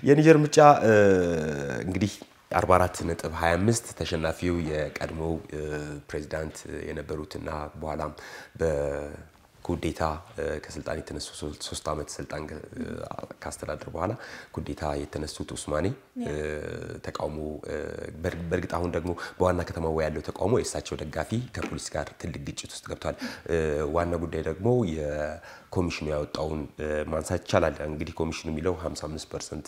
የኒጀር ምርጫ እንግዲህ 44 ነጥብ 25 ተሸናፊው የቀድሞው ፕሬዚዳንት የነበሩትና በኋላም በኩዴታ ከስልጣን የተነሱ ሶስት ዓመት ስልጣን ካስተዳደር በኋላ ኩዴታ የተነሱት ኡስማኔ ተቃውሞ በእርግጥ አሁን ደግሞ በዋና ከተማው ያለው ተቃውሞ የእሳቸው ደጋፊ ከፖሊስ ጋር ትልቅ ግጭት ውስጥ ገብቷል። ዋና ጉዳይ ደግሞ ኮሚሽኑ ያወጣውን ማንሳት ይቻላል። እንግዲህ ኮሚሽኑ የሚለው 55 ፐርሰንት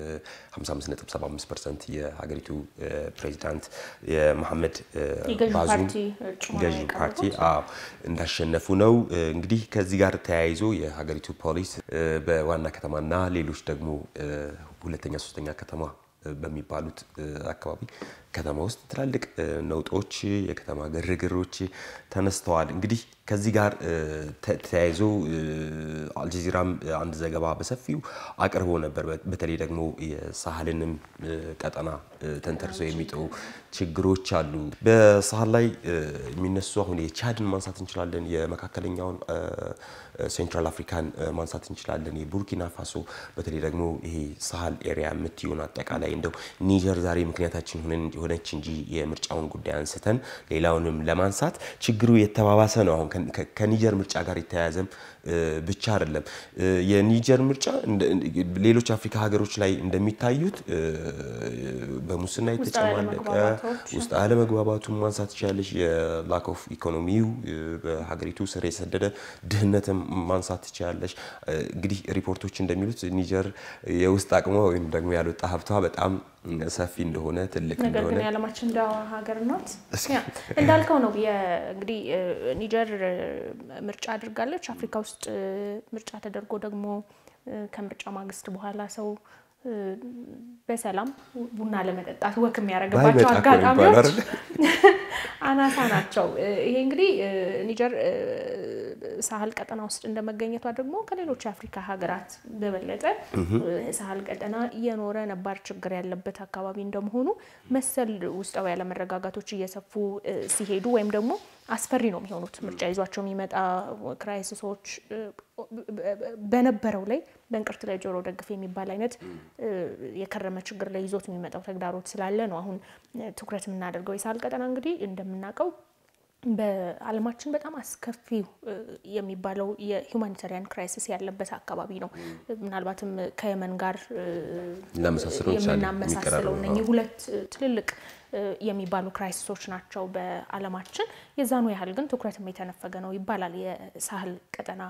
55.75 ፐርሰንት የሀገሪቱ ፕሬዚዳንት የመሐመድ ባዙም ገዢ ፓርቲ እንዳሸነፉ ነው። እንግዲህ ከዚህ ጋር ተያይዞ የሀገሪቱ ፖሊስ በዋና ከተማና ሌሎች ደግሞ ሁለተኛ ሶስተኛ ከተማ በሚባሉት አካባቢ ከተማ ውስጥ ትላልቅ ነውጦች፣ የከተማ ግርግሮች ተነስተዋል። እንግዲህ ከዚህ ጋር ተያይዞ አልጀዚራም አንድ ዘገባ በሰፊው አቅርቦ ነበር። በተለይ ደግሞ የሳህልንም ቀጠና ተንተርሰው የሚጥሩ ችግሮች አሉ። በሳህል ላይ የሚነሱ አሁን የቻድን ማንሳት እንችላለን። የመካከለኛውን ሴንትራል አፍሪካን ማንሳት እንችላለን። የቡርኪና ፋሶ በተለይ ደግሞ ይሄ ሳህል ኤሪያ የምትሆን አጠቃላይ እንደው ኒጀር ዛሬ ምክንያታችን ሆነች እንጂ የምርጫውን ጉዳይ አንስተን ሌላውንም ለማንሳት ችግሩ የተባባሰ ነው። አሁን ከኒጀር ምርጫ ጋር የተያያዘም ብቻ አይደለም። የኒጀር ምርጫ ሌሎች አፍሪካ ሀገሮች ላይ እንደሚታዩት በሙስና የተጨማለቀ ውስጥ አለመግባባቱን ማንሳት ትችላለች። የላክ ኦፍ ኢኮኖሚው በሀገሪቱ ስር የሰደደ ድህነትም ማንሳት ትችላለች። እንግዲህ ሪፖርቶች እንደሚሉት ኒጀር የውስጥ አቅሟ ወይም ደግሞ ያልወጣ ሀብቷ በጣም ሰፊ እንደሆነ ትልቅ ነገር እንደሆነ ግን የዓለማችን እንደ ሀገር ናት። እንዳልከው ነው። እንግዲህ ኒጀር ምርጫ አድርጋለች። አፍሪካ ውስጥ ምርጫ ተደርጎ ደግሞ ከምርጫ ማግስት በኋላ ሰው በሰላም ቡና ለመጠጣት ወክ የሚያደርግባቸው ባይመጣ እኮ ነው የሚባለው አጋጣሚዎች አይደል? አናሳ ናቸው። ይሄ እንግዲህ ኒጀር ሳህል ቀጠና ውስጥ እንደመገኘቷ ደግሞ ከሌሎች የአፍሪካ ሀገራት በበለጠ ሳህል ቀጠና እየኖረ ነባር ችግር ያለበት አካባቢ እንደመሆኑ መሰል ውስጣዊ ያለመረጋጋቶች እየሰፉ ሲሄዱ ወይም ደግሞ አስፈሪ ነው የሚሆኑት። ምርጫ ይዟቸው የሚመጣ ክራይሲሶች በነበረው ላይ በእንቅርት ላይ ጆሮ ደግፍ የሚባል አይነት የከረመ ችግር ላይ ይዞት የሚመጣው ተግዳሮት ስላለ ነው አሁን ትኩረት የምናደርገው። የሳህል ቀጠና እንግዲህ እንደምናውቀው በዓለማችን በጣም አስከፊው የሚባለው የሁማኒታሪያን ክራይሲስ ያለበት አካባቢ ነው። ምናልባትም ከየመን ጋር ልናመሳስለው እንችላለን። የምናመሳስለው የሚቀራረቡ እነኚህ ሁለት ትልልቅ የሚባሉ ክራይሲሶች ናቸው በዓለማችን። የዛኑ ያህል ግን ትኩረትም የተነፈገ ነው ይባላል የሳህል ቀጠና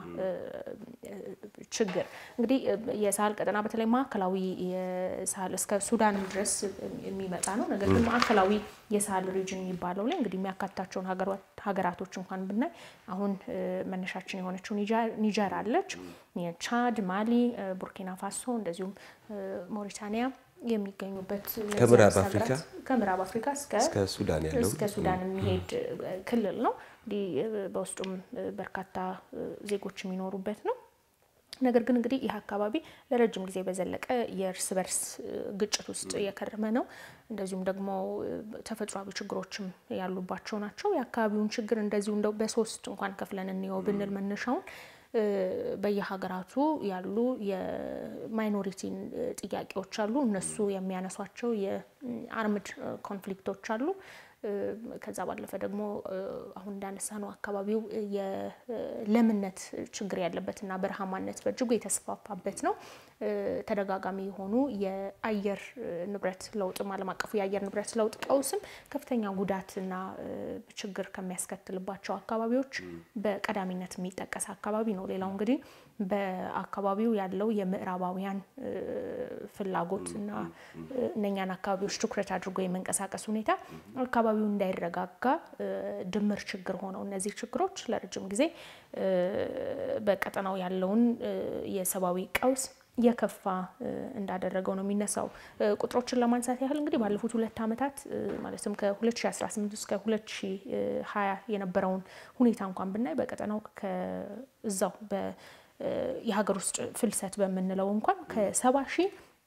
ችግር። እንግዲህ የሳህል ቀጠና በተለይ ማዕከላዊ የሳህል እስከ ሱዳን ድረስ የሚመጣ ነው። ነገር ግን ማዕከላዊ የሳህል ሪጅን የሚባለው ላይ እንግዲህ የሚያካትታቸውን ሀገራቶች እንኳን ብናይ አሁን መነሻችን የሆነችው ኒጀር አለች፣ ቻድ፣ ማሊ፣ ቡርኪና ፋሶ እንደዚሁም ሞሪታኒያ የሚገኙበት ከምዕራብ አፍሪካ ከምዕራብ አፍሪካ እስከ እስከ ሱዳን ያለው እስከ ሱዳን የሚሄድ ክልል ነው። እንዲህ በውስጡም በርካታ ዜጎች የሚኖሩበት ነው። ነገር ግን እንግዲህ ይህ አካባቢ ለረጅም ጊዜ በዘለቀ የእርስ በርስ ግጭት ውስጥ የከረመ ነው። እንደዚሁም ደግሞ ተፈጥሯዊ ችግሮችም ያሉባቸው ናቸው። የአካባቢውን ችግር እንደዚሁ እንደው በሶስት እንኳን ከፍለን እንየው ብንል መነሻውን በየሀገራቱ ያሉ የማይኖሪቲን ጥያቄዎች አሉ። እነሱ የሚያነሷቸው የአርምድ ኮንፍሊክቶች አሉ። ከዛ ባለፈ ደግሞ አሁን እንዳነሳ ነው አካባቢው የለምነት ችግር ያለበትና በረሃማነት በእጅጉ የተስፋፋበት ነው። ተደጋጋሚ የሆኑ የአየር ንብረት ለውጥም ዓለም አቀፉ የአየር ንብረት ለውጥ ቀውስም ከፍተኛ ጉዳትና ችግር ከሚያስከትልባቸው አካባቢዎች በቀዳሚነት የሚጠቀስ አካባቢ ነው። ሌላው እንግዲህ በአካባቢው ያለው የምዕራባውያን ፍላጎት እና እነኛን አካባቢዎች ትኩረት አድርጎ የመንቀሳቀስ ሁኔታ አካባቢው እንዳይረጋጋ ድምር ችግር ሆነው እነዚህ ችግሮች ለረጅም ጊዜ በቀጠናው ያለውን የሰብአዊ ቀውስ የከፋ እንዳደረገው ነው የሚነሳው። ቁጥሮችን ለማንሳት ያህል እንግዲህ ባለፉት ሁለት ዓመታት ማለትም ከ2018 እስከ 2020 የነበረውን ሁኔታ እንኳን ብናይ በቀጠናው ከዛው የሀገር ውስጥ ፍልሰት በምንለው እንኳን ከሰባ ሺህ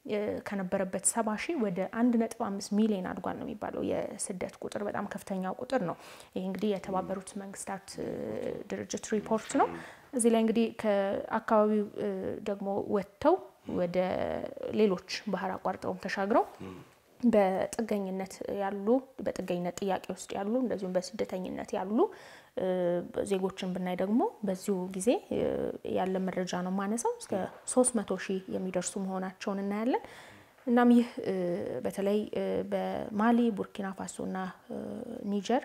ከነበረበት ሰባ ሺህ ወደ አንድ ነጥብ አምስት ሚሊዮን አድጓል ነው የሚባለው። የስደት ቁጥር በጣም ከፍተኛው ቁጥር ነው። ይህ እንግዲህ የተባበሩት መንግስታት ድርጅት ሪፖርት ነው። እዚህ ላይ እንግዲህ ከአካባቢው ደግሞ ወጥተው ወደ ሌሎች ባህር አቋርጠውም ተሻግረው በጥገኝነት ያሉ በጥገኝነት ጥያቄ ውስጥ ያሉ እንደዚሁም በስደተኝነት ያሉ ዜጎችን ብናይ ደግሞ በዚሁ ጊዜ ያለ መረጃ ነው ማነሳው እስከ ሶስት መቶ ሺህ የሚደርሱ መሆናቸውን እናያለን። እናም ይህ በተለይ በማሊ ቡርኪና ፋሶ እና ኒጀር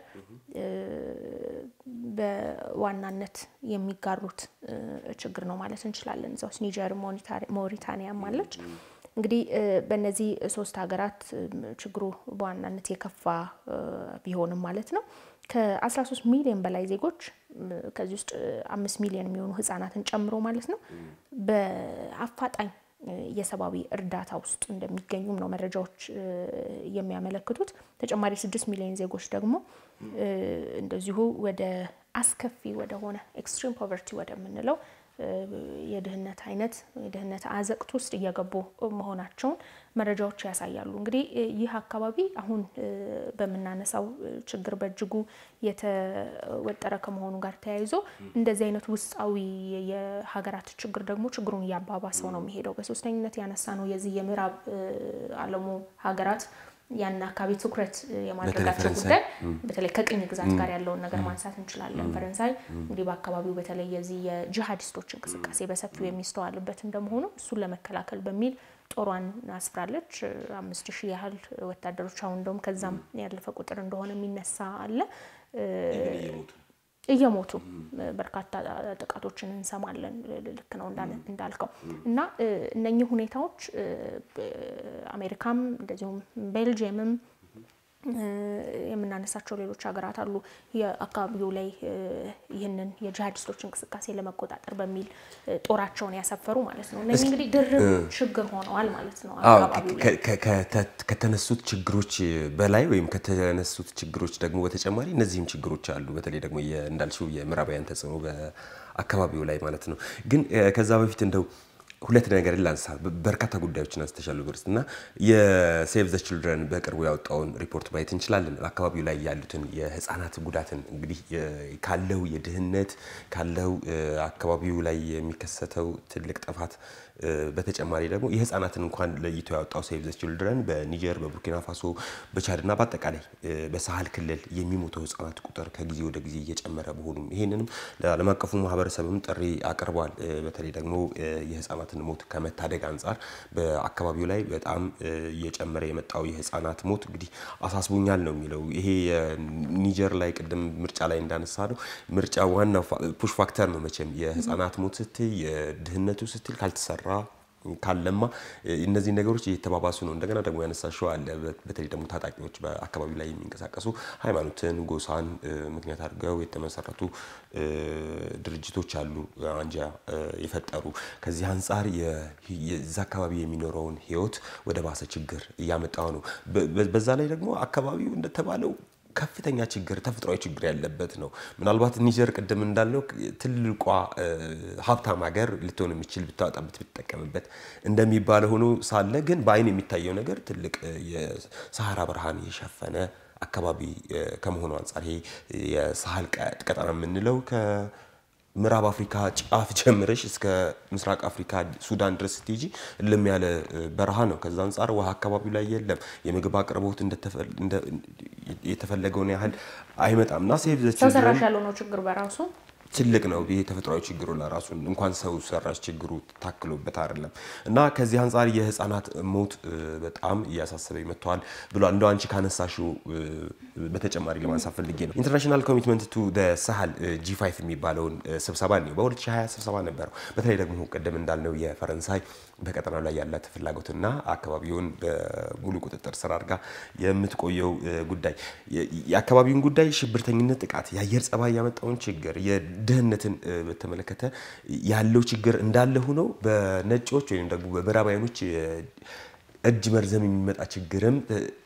በዋናነት የሚጋሩት ችግር ነው ማለት እንችላለን። እዛ ውስጥ ኒጀር ሞሪታኒያም አለች። እንግዲህ በእነዚህ ሶስት ሀገራት ችግሩ በዋናነት የከፋ ቢሆንም ማለት ነው ከ13 ሚሊዮን በላይ ዜጎች ከዚህ ውስጥ አምስት ሚሊዮን የሚሆኑ ህጻናትን ጨምሮ ማለት ነው በአፋጣኝ የሰብአዊ እርዳታ ውስጥ እንደሚገኙም ነው መረጃዎች የሚያመለክቱት። ተጨማሪ ስድስት ሚሊዮን ዜጎች ደግሞ እንደዚሁ ወደ አስከፊ ወደሆነ ኤክስትሪም ፖቨርቲ ወደምንለው የድህነት አይነት የድህነት አዘቅት ውስጥ እየገቡ መሆናቸውን መረጃዎች ያሳያሉ። እንግዲህ ይህ አካባቢ አሁን በምናነሳው ችግር በእጅጉ የተወጠረ ከመሆኑ ጋር ተያይዞ እንደዚህ አይነት ውስጣዊ የሀገራት ችግር ደግሞ ችግሩን እያባባሰው ነው የሚሄደው። በሶስተኝነት ያነሳ ነው የዚህ የምዕራብ ዓለሙ ሀገራት ያን አካባቢ ትኩረት የማድረጋቸው ጉዳይ በተለይ ከቅኝ ግዛት ጋር ያለውን ነገር ማንሳት እንችላለን። ፈረንሳይ እንግዲህ በአካባቢው በተለይ የዚህ የጂሃዲስቶች እንቅስቃሴ በሰፊው የሚስተዋልበት እንደመሆኑ እሱን ለመከላከል በሚል ጦሯን አስፍራለች። አምስት ሺህ ያህል ወታደሮች አሁን እንደውም ከዛም ያለፈ ቁጥር እንደሆነ የሚነሳ አለ። እየሞቱ በርካታ ጥቃቶችን እንሰማለን። ልክ ነው እንዳልከው እና እነኚህ ሁኔታዎች አሜሪካም እንደዚሁም ቤልጅየምም የምናነሳቸው ሌሎች ሀገራት አሉ የአካባቢው ላይ ይህንን የጂሃዲስቶች እንቅስቃሴ ለመቆጣጠር በሚል ጦራቸውን ያሰፈሩ ማለት ነው። እነዚህ እንግዲህ ድርብ ችግር ሆነዋል ማለት ነው። አካባቢው ላይ ከተነሱት ችግሮች በላይ ወይም ከተነሱት ችግሮች ደግሞ በተጨማሪ እነዚህም ችግሮች አሉ። በተለይ ደግሞ እንዳልሽው የምዕራባውያን ተጽዕኖ በአካባቢው ላይ ማለት ነው። ግን ከዛ በፊት እንደው ሁለት ነገር ላንሳ። በርካታ ጉዳዮችን አንስተሻል ብርስ እና የሴቭ ዘ ችልድረን በቅርቡ ያወጣውን ሪፖርት ማየት እንችላለን። በአካባቢው ላይ ያሉትን የህፃናት ጉዳትን እንግዲህ ካለው የድህነት ካለው አካባቢው ላይ የሚከሰተው ትልቅ ጥፋት በተጨማሪ ደግሞ የህፃናትን እንኳን ለይቶ ያወጣው ሴቭ ዘ ችልድረን በኒጀር፣ በቡርኪና ፋሶ፣ በቻድ እና በአጠቃላይ በሳህል ክልል የሚሞተው ህፃናት ቁጥር ከጊዜ ወደ ጊዜ እየጨመረ መሆኑም ይሄንንም ለዓለም አቀፉ ማህበረሰብም ጥሪ አቅርቧል። በተለይ ደግሞ የህፃናትን ሞት ከመታደግ አንጻር በአካባቢው ላይ በጣም እየጨመረ የመጣው የህፃናት ሞት እንግዲህ አሳስቦኛል ነው የሚለው። ይሄ ኒጀር ላይ ቅድም ምርጫ ላይ እንዳነሳ ነው ምርጫ ዋናው ፑሽ ፋክተር ነው መቼም የህፃናት ሞት ስትል የድህነቱ ስትል ካልተሰራ ካለማ እነዚህ ነገሮች እየተባባሱ ነው። እንደገና ደግሞ ያነሳሽው አለ። በተለይ ደግሞ ታጣቂዎች በአካባቢው ላይ የሚንቀሳቀሱ ሃይማኖትን፣ ጎሳን ምክንያት አድርገው የተመሰረቱ ድርጅቶች አሉ፣ አንጃ የፈጠሩ ከዚህ አንጻር የዛ አካባቢ የሚኖረውን ህይወት ወደ ባሰ ችግር እያመጣው ነው። በዛ ላይ ደግሞ አካባቢው እንደተባለው ከፍተኛ ችግር ተፈጥሯዊ ችግር ያለበት ነው። ምናልባት ኒጀር ቅድም እንዳልነው ትልቋ ሀብታም ሀገር ልትሆን የሚችል ብታወጣበት ብትጠቀምበት እንደሚባለ ሆኖ ሳለ ግን በአይን የሚታየው ነገር ትልቅ የሰሃራ በረሃን የሸፈነ አካባቢ ከመሆኑ አንጻር ይሄ የሳህል ቀጠና የምንለው ምዕራብ አፍሪካ ጫፍ ጀምረሽ እስከ ምስራቅ አፍሪካ ሱዳን ድረስ ስትሄጂ እልም ያለ በረሃ ነው። ከዛ አንጻር ውሃ አካባቢው ላይ የለም። የምግብ አቅርቦት የተፈለገውን ያህል አይመጣም እና ሴቭ ዘ ሰው ሰራሽ ያልሆነው ችግር በራሱ ትልቅ ነው። ይሄ ተፈጥሯዊ ችግሩ ለራሱ እንኳን ሰው ሰራሽ ችግሩ ታክሎበት አይደለም እና ከዚህ አንጻር የህፃናት ሞት በጣም እያሳሰበኝ መጥተዋል ብሏል። እንደው አንቺ ካነሳሽው በተጨማሪ ለማንሳት ፈልጌ ነው ኢንተርናሽናል ኮሚትመንት ቱ ሳህል ጂ ፋይቭ የሚባለውን ስብሰባ ነው በ2020 ስብሰባ ነበረው። በተለይ ደግሞ ቅድም እንዳልነው የፈረንሳይ በቀጠናው ላይ ያላት ፍላጎትና አካባቢውን በሙሉ ቁጥጥር ስር አድርጋ የምትቆየው ጉዳይ የአካባቢውን ጉዳይ ሽብርተኝነት፣ ጥቃት፣ የአየር ጸባይ ያመጣውን ችግር ድህነትን በተመለከተ ያለው ችግር እንዳለ ሆነው በነጮች ወይም ደግሞ በምዕራባውያኖች እጅ መርዘም የሚመጣ ችግርም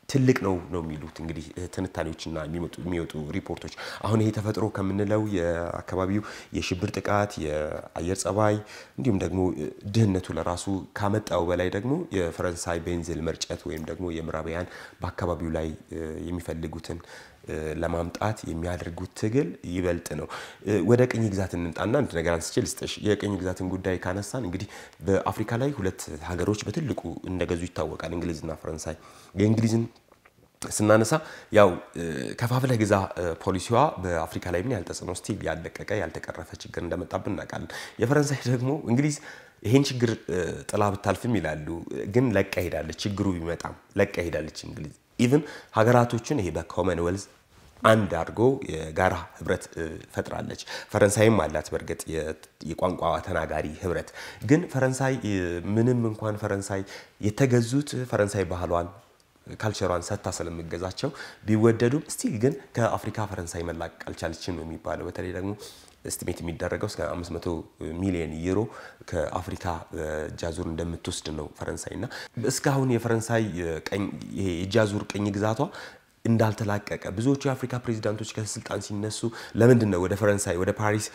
ትልቅ ነው ነው የሚሉት እንግዲህ ትንታኔዎችና የሚወጡ ሪፖርቶች። አሁን ይሄ ተፈጥሮ ከምንለው የአካባቢው የሽብር ጥቃት፣ የአየር ጸባይ እንዲሁም ደግሞ ድህነቱ ለራሱ ካመጣው በላይ ደግሞ የፈረንሳይ ቤንዚል መርጨት ወይም ደግሞ የምዕራባውያን በአካባቢው ላይ የሚፈልጉትን ለማምጣት የሚያደርጉት ትግል ይበልጥ ነው። ወደ ቅኝ ግዛት እንምጣና አንድ ነገር አንስቼ ልስጥሽ። የቅኝ ግዛትን ጉዳይ ካነሳን እንግዲህ በአፍሪካ ላይ ሁለት ሀገሮች በትልቁ እንደገዙ ይታወቃል፣ እንግሊዝና ፈረንሳይ። የእንግሊዝን ስናነሳ ያው ከፋፍለህ ግዛ ፖሊሲዋ በአፍሪካ ላይ ምን ያህል ተጽዕኖ ስቲል ያልለቀቀ ያልተቀረፈ ችግር እንደመጣብን እናውቃለን። የፈረንሳይ ደግሞ እንግሊዝ ይህን ችግር ጥላ ብታልፍም ይላሉ፣ ግን ለቃ ሄዳለች። ችግሩ ቢመጣም ለቃ ሄዳለች እንግሊዝ ኢቭን ሀገራቶችን ይሄ በኮመንዌልዝ አንድ አድርጎ የጋራ ህብረት ፈጥራለች። ፈረንሳይም አላት በእርግጥ የቋንቋ ተናጋሪ ህብረት። ግን ፈረንሳይ ምንም እንኳን ፈረንሳይ የተገዙት ፈረንሳይ ባህሏን ካልቸሯን ሰጥታ ስለምገዛቸው ቢወደዱም ስቲል ግን ከአፍሪካ ፈረንሳይ መላቀቅ አልቻለችም ነው የሚባለው። በተለይ ደግሞ ስቲሜት የሚደረገው እስከ 500 ሚሊዮን ዩሮ ከአፍሪካ እጃዙር እንደምትወስድ ነው ፈረንሳይ እና እስካሁን የፈረንሳይ የእጃዙር ቅኝ ግዛቷ እንዳልተላቀቀ ብዙዎቹ የአፍሪካ ፕሬዚዳንቶች ከስልጣን ሲነሱ ለምንድን ነው ወደ ፈረንሳይ ወደ ፓሪስ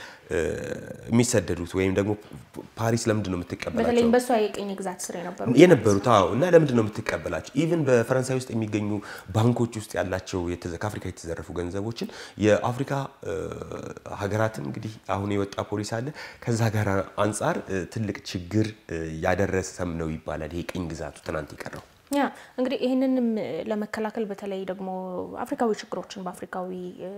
የሚሰደዱት ወይም ደግሞ ፓሪስ ለምንድን ነው የምትቀበላቸው? በተለይም በእሷ የቅኝ ግዛት ስር የነበሩ የነበሩት አዎ። እና ለምንድን ነው የምትቀበላቸው? ኢቭን በፈረንሳይ ውስጥ የሚገኙ ባንኮች ውስጥ ያላቸው ከአፍሪካ የተዘረፉ ገንዘቦችን የአፍሪካ ሀገራትን እንግዲህ አሁን የወጣ ፖሊስ አለ ከዛ ጋር አንጻር ትልቅ ችግር ያደረሰም ነው ይባላል። ይሄ ቅኝ ግዛቱ ትናንት የቀረው ያ እንግዲህ ይህንንም ለመከላከል በተለይ ደግሞ አፍሪካዊ ችግሮችን በአፍሪካዊ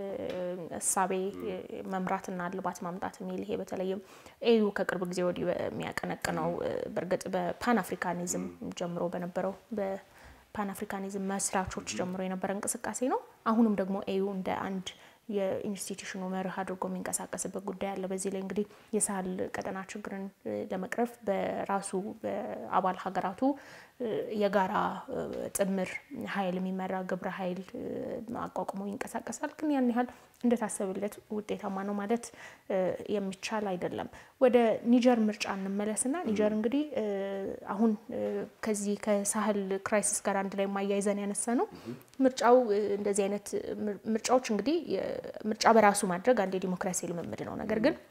እሳቤ መምራትና እልባት ማምጣት የሚል ይሄ በተለይም ኤዩ ከቅርብ ጊዜ ወዲህ የሚያቀነቅነው በእርግጥ በፓን አፍሪካኒዝም ጀምሮ በነበረው በፓን አፍሪካኒዝም መስራቾች ጀምሮ የነበረ እንቅስቃሴ ነው። አሁንም ደግሞ ኤዩ እንደ አንድ የኢንስቲትዩሽኑ መርህ አድርጎ የሚንቀሳቀስበት ጉዳይ አለ። በዚህ ላይ እንግዲህ የሳህል ቀጠና ችግርን ለመቅረፍ በራሱ በአባል ሀገራቱ የጋራ ጥምር ኃይል የሚመራ ግብረ ኃይል አቋቁሞ ይንቀሳቀሳል። ግን ያን ያህል እንደታሰብለት ውጤታማ ነው ማለት የሚቻል አይደለም። ወደ ኒጀር ምርጫ እንመለስና ኒጀር እንግዲህ አሁን ከዚህ ከሳህል ክራይሲስ ጋር አንድ ላይ ማያይዘን ያነሳ ነው ምርጫው እንደዚህ አይነት ምርጫዎች እንግዲህ ምርጫ በራሱ ማድረግ አንድ የዲሞክራሲ ልምምድ ነው። ነገር ግን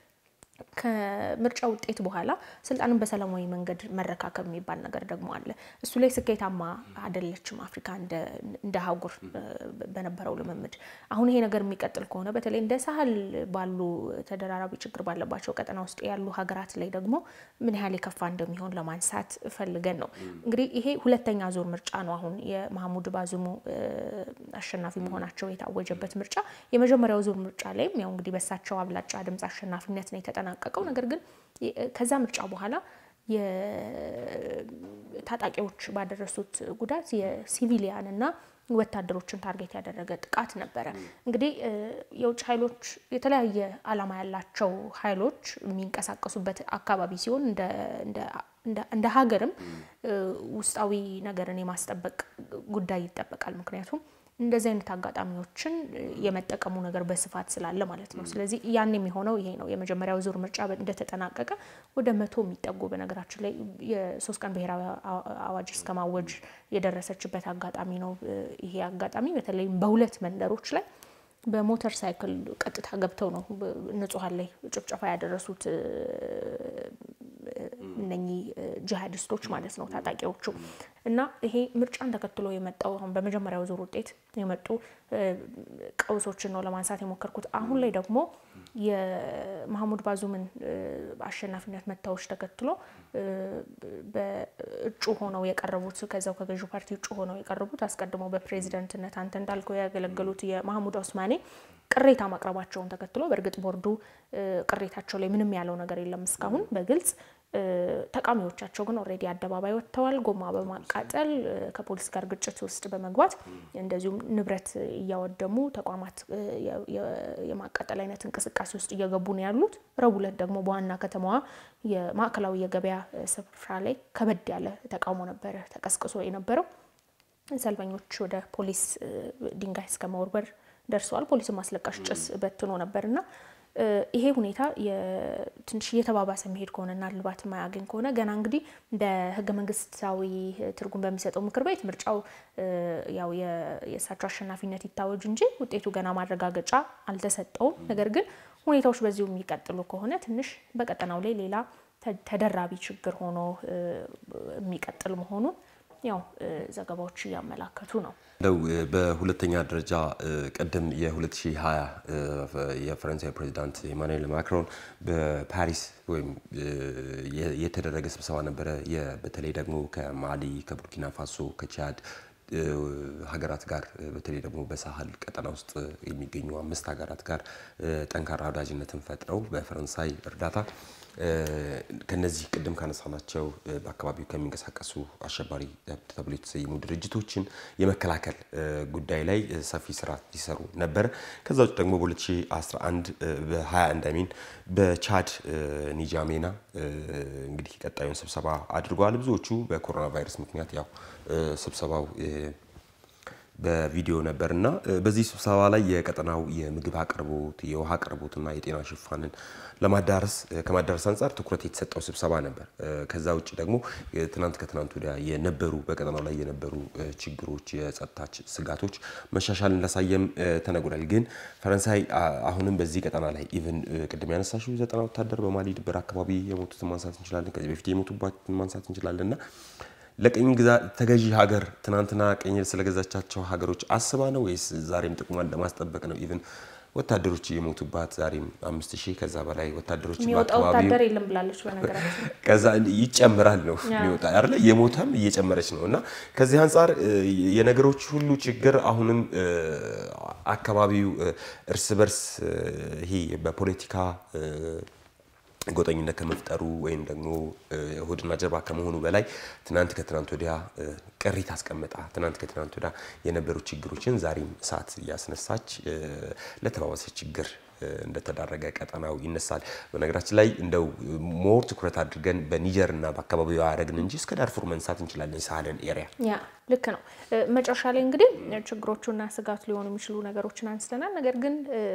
ከምርጫ ውጤት በኋላ ስልጣንን በሰላማዊ መንገድ መረካከብ የሚባል ነገር ደግሞ አለ። እሱ ላይ ስኬታማ አይደለችም አፍሪካ እንደ አህጉር በነበረው ልምምድ። አሁን ይሄ ነገር የሚቀጥል ከሆነ በተለይ እንደ ሳህል ባሉ ተደራራቢ ችግር ባለባቸው ቀጠና ውስጥ ያሉ ሀገራት ላይ ደግሞ ምን ያህል የከፋ እንደሚሆን ለማንሳት ፈልገን ነው። እንግዲህ ይሄ ሁለተኛ ዙር ምርጫ ነው። አሁን የማህሙድ ባዙሙ አሸናፊ መሆናቸው የታወጀበት ምርጫ የመጀመሪያው ዙር ምርጫ ላይም ያው እንግዲህ በሳቸው አብላጫ ድምፅ አሸናፊነት ነው የተጠናቀቀው። ነገር ግን ከዛ ምርጫ በኋላ የታጣቂዎች ባደረሱት ጉዳት የሲቪሊያን እና ወታደሮችን ታርጌት ያደረገ ጥቃት ነበረ። እንግዲህ የውጭ ኃይሎች የተለያየ ዓላማ ያላቸው ኃይሎች የሚንቀሳቀሱበት አካባቢ ሲሆን እንደ ሀገርም ውስጣዊ ነገርን የማስጠበቅ ጉዳይ ይጠበቃል። ምክንያቱም እንደዚህ አይነት አጋጣሚዎችን የመጠቀሙ ነገር በስፋት ስላለ ማለት ነው። ስለዚህ ያን የሚሆነው ይሄ ነው። የመጀመሪያው ዙር ምርጫ እንደተጠናቀቀ ወደ መቶ የሚጠጉ በነገራችን ላይ የሶስት ቀን ብሔራዊ አዋጅ እስከ ማወጅ የደረሰችበት አጋጣሚ ነው። ይሄ አጋጣሚ በተለይም በሁለት መንደሮች ላይ በሞተር ሳይክል ቀጥታ ገብተው ነው ንጹሐን ላይ ጭፍጨፋ ያደረሱት እነኚህ ጂሃዲስቶች ማለት ነው ታጣቂዎቹ። እና ይሄ ምርጫን ተከትሎ የመጣው አሁን በመጀመሪያው ዙር ውጤት የመጡ ቀውሶችን ነው ለማንሳት የሞከርኩት። አሁን ላይ ደግሞ የማህሙድ ባዙምን አሸናፊነት መታወች ተከትሎ በእጩ ሆነው የቀረቡት ከዛው ከገዢው ፓርቲ እጩ ሆነው የቀረቡት አስቀድሞ በፕሬዚደንትነት አንተ እንዳልከው ያገለገሉት የማህሙድ ኦስማኔ ቅሬታ ማቅረባቸውን ተከትሎ በእርግጥ ቦርዱ ቅሬታቸው ላይ ምንም ያለው ነገር የለም እስካሁን በግልጽ ተቃዋሚዎቻቸው ግን ኦልሬዲ አደባባይ ወጥተዋል። ጎማ በማቃጠል ከፖሊስ ጋር ግጭት ውስጥ በመግባት እንደዚሁም ንብረት እያወደሙ ተቋማት የማቃጠል አይነት እንቅስቃሴ ውስጥ እየገቡ ነው ያሉት። ረቡዕ ዕለት ደግሞ በዋና ከተማዋ የማዕከላዊ የገበያ ስፍራ ላይ ከበድ ያለ ተቃውሞ ነበረ ተቀስቅሶ የነበረው። ሰልፈኞች ወደ ፖሊስ ድንጋይ እስከ መወርወር ደርሰዋል። ፖሊስም አስለቃሽ ጭስ በትኖ ነበርና ይሄ ሁኔታ ትንሽ እየተባባሰ መሄድ ከሆነና እልባት የማያገኝ ከሆነ ገና እንግዲህ በህገ መንግስታዊ ትርጉም በሚሰጠው ምክር ቤት ምርጫው ያው የእሳቸው አሸናፊነት ይታወጅ እንጂ ውጤቱ ገና ማረጋገጫ አልተሰጠውም። ነገር ግን ሁኔታዎች በዚሁ የሚቀጥሉ ከሆነ ትንሽ በቀጠናው ላይ ሌላ ተደራቢ ችግር ሆኖ የሚቀጥል መሆኑን ያው ዘገባዎች እያመላከቱ ነው። ለው በሁለተኛ ደረጃ ቅድም የ2020 የፈረንሳይ ፕሬዚዳንት ኢማኑኤል ማክሮን በፓሪስ ወይም የተደረገ ስብሰባ ነበረ። በተለይ ደግሞ ከማሊ፣ ከቡርኪና ፋሶ፣ ከቻድ ሀገራት ጋር በተለይ ደግሞ በሳህል ቀጠና ውስጥ የሚገኙ አምስት ሀገራት ጋር ጠንካራ ወዳጅነትን ፈጥረው በፈረንሳይ እርዳታ ከነዚህ ቅድም ካነሳናቸው በአካባቢው ከሚንቀሳቀሱ አሸባሪ ተብሎ የተሰየሙ ድርጅቶችን የመከላከል ጉዳይ ላይ ሰፊ ስራ ሲሰሩ ነበረ። ከዛ ውጭ ደግሞ በ2011 በ21 አሚን በቻድ ኒጃሜና እንግዲህ ቀጣዩን ስብሰባ አድርገዋል። ብዙዎቹ በኮሮና ቫይረስ ምክንያት ያው ስብሰባው በቪዲዮ ነበር እና በዚህ ስብሰባ ላይ የቀጠናው የምግብ አቅርቦት፣ የውሃ አቅርቦትና የጤና ሽፋንን ለማዳረስ ከማዳረስ አንጻር ትኩረት የተሰጠው ስብሰባ ነበር። ከዛ ውጭ ደግሞ ትናንት ከትናንት ወዲያ የነበሩ በቀጠናው ላይ የነበሩ ችግሮች፣ የጸጥታ ስጋቶች መሻሻል እንዳሳየም ተነግሯል። ግን ፈረንሳይ አሁንም በዚህ ቀጠና ላይ ኢቭን ቅድም ያነሳሽው ዘጠና ወታደር በማሊ ድንበር አካባቢ የሞቱትን ማንሳት እንችላለን። ከዚህ በፊት የሞቱባትን ማንሳት እንችላለን እና ለቅኝ ግዛት ተገዢ ሀገር ትናንትና ቀኝ ስለገዛቻቸው ሀገሮች አስባ ነው ወይስ ዛሬም ጥቅሟን ለማስጠበቅ ነው? ኢቭን ወታደሮች እየሞቱባት ዛሬም አምስት ሺህ ከዛ በላይ ወታደሮች የሚወጣ ወታደር የለም ብላለች። በነገራችን ከዛ ይጨምራል ነው የሚወጣ አይደለ? የሞተም እየጨመረች ነው እና ከዚህ አንጻር የነገሮች ሁሉ ችግር አሁንም አካባቢው እርስ በርስ ይሄ በፖለቲካ ጎጠኝነት ከመፍጠሩ ወይም ደግሞ ሆድና ጀርባ ከመሆኑ በላይ ትናንት ከትናንት ወዲያ ቅሪት አስቀምጣ ትናንት ከትናንት ወዲያ የነበሩ ችግሮችን ዛሬም እሳት እያስነሳች ለተባባሰ ችግር እንደተዳረገ ቀጠናው ይነሳል። በነገራችን ላይ እንደው ሞር ትኩረት አድርገን በኒጀር እና በአካባቢው ያደረግን እንጂ እስከ ዳርፉር መንሳት እንችላለን። የሳህልን ኤሪያ ያ ልክ ነው። መጨረሻ ላይ እንግዲህ ችግሮቹና ስጋቱ ሊሆኑ የሚችሉ ነገሮችን አንስተናል። ነገር ግን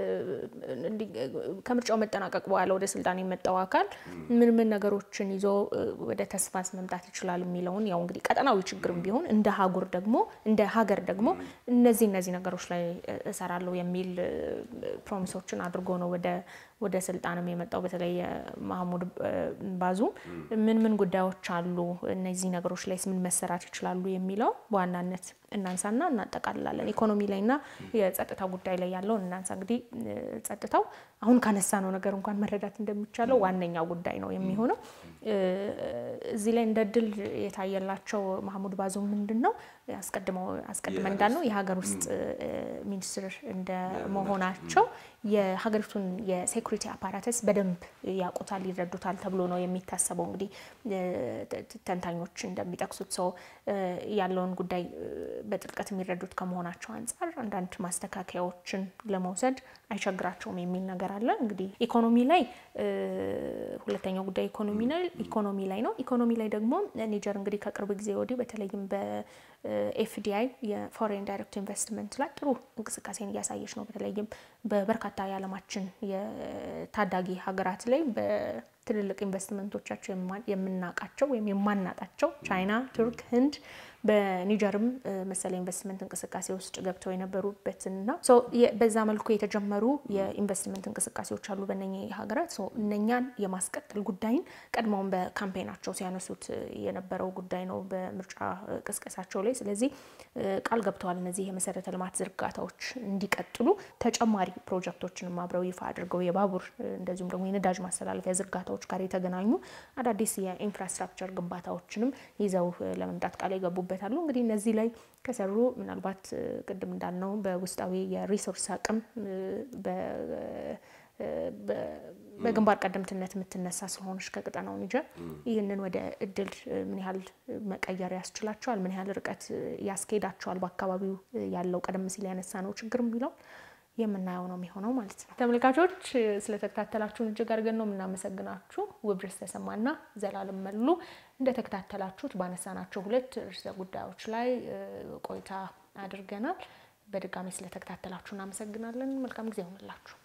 ከምርጫው መጠናቀቅ በኋላ ወደ ስልጣን የመጣው አካል ምን ምን ነገሮችን ይዞ ወደ ተስፋስ መምጣት ይችላል የሚለውን ያው እንግዲህ ቀጠናዊ ችግርም ቢሆን እንደ ሀጉር ደግሞ እንደ ሀገር ደግሞ እነዚህ እነዚህ ነገሮች ላይ እሰራለሁ የሚል ፕሮሚሶችን አድርጎ ነው ወደ ወደ ስልጣንም የመጣው በተለይ ማህሙድ ባዙም ምን ምን ጉዳዮች አሉ፣ እነዚህ ነገሮች ላይ ምን መሰራት ይችላሉ የሚለው በዋናነት እናንሳና እናጠቃልላለን። ኢኮኖሚ ላይና የጸጥታ ጉዳይ ላይ ያለውን እናንሳ። እንግዲህ ጸጥታው አሁን ካነሳ ነው ነገር እንኳን መረዳት እንደሚቻለው ዋነኛው ጉዳይ ነው የሚሆነው። እዚህ ላይ እንደ ድል የታየላቸው ማህሙድ ባዙም ምንድን ነው አስቀድመው አስቀድመን እንዳልነው የሀገር ውስጥ ሚኒስትር እንደ መሆናቸው የሀገሪቱን የሴኩሪቲ አፓራተስ በደንብ ያውቁታል፣ ይረዱታል ተብሎ ነው የሚታሰበው። እንግዲህ ተንታኞች እንደሚጠቅሱት ሰው ያለውን ጉዳይ በጥልቀት የሚረዱት ከመሆናቸው አንጻር አንዳንድ ማስተካከያዎችን ለመውሰድ አይቸግራቸውም የሚል ነገር አለ። እንግዲህ ኢኮኖሚ ላይ ሁለተኛው ጉዳይ ኢኮኖሚ ላይ ኢኮኖሚ ላይ ነው። ኢኮኖሚ ላይ ደግሞ ኒጀር እንግዲህ ከቅርብ ጊዜ ወዲህ በተለይም በኤፍዲአይ የፎሬን ዳይሬክት ኢንቨስትመንት ላይ ጥሩ እንቅስቃሴን እያሳየች ነው። በተለይም በበርካታ የዓለማችን የታዳጊ ሀገራት ላይ በትልልቅ ኢንቨስትመንቶቻቸው የምናውቃቸው ወይም የማናጣቸው ቻይና፣ ቱርክ፣ ህንድ በኒጀርም መሰለ ኢንቨስትመንት እንቅስቃሴ ውስጥ ገብተው የነበሩበትና በዛ መልኩ የተጀመሩ የኢንቨስትመንት እንቅስቃሴዎች አሉ በእነኚህ ሀገራት። እነኛን የማስቀጠል ጉዳይን ቀድሞውን በካምፔናቸው ሲያነሱት የነበረው ጉዳይ ነው በምርጫ ቅስቀሳቸው ላይ። ስለዚህ ቃል ገብተዋል እነዚህ የመሰረተ ልማት ዝርጋታዎች እንዲቀጥሉ ተጨማሪ ፕሮጀክቶችንም አብረው ይፋ አድርገው የባቡር እንደዚሁም ደግሞ የነዳጅ ማስተላለፊያ ዝርጋታዎች ጋር የተገናኙ አዳዲስ የኢንፍራስትራክቸር ግንባታዎችንም ይዘው ለመምጣት ቃል የገቡበት አሉ። እንግዲህ እነዚህ ላይ ከሰሩ ምናልባት ቅድም እንዳልነው በውስጣዊ የሪሶርስ አቅም በግንባር ቀደምትነት የምትነሳ ስለሆነች ከቀጠናው ኒጀር ይህንን ወደ እድል ምን ያህል መቀየር ያስችላቸዋል፣ ምን ያህል ርቀት ያስኬዳቸዋል፣ በአካባቢው ያለው ቀደም ሲል ያነሳ ነው ችግር የሚለው የምናየው ነው የሚሆነው ማለት ነው። ተመልካቾች ስለተከታተላችሁን እጅግ አድርገን ነው የምናመሰግናችሁ። ውብርስ ተሰማና ዘላለም መሉ እንደተከታተላችሁት ባነሳናቸው ሁለት ርዕሰ ጉዳዮች ላይ ቆይታ አድርገናል። በድጋሚ ስለተከታተላችሁ እናመሰግናለን። መልካም ጊዜ ይሆንላችሁ።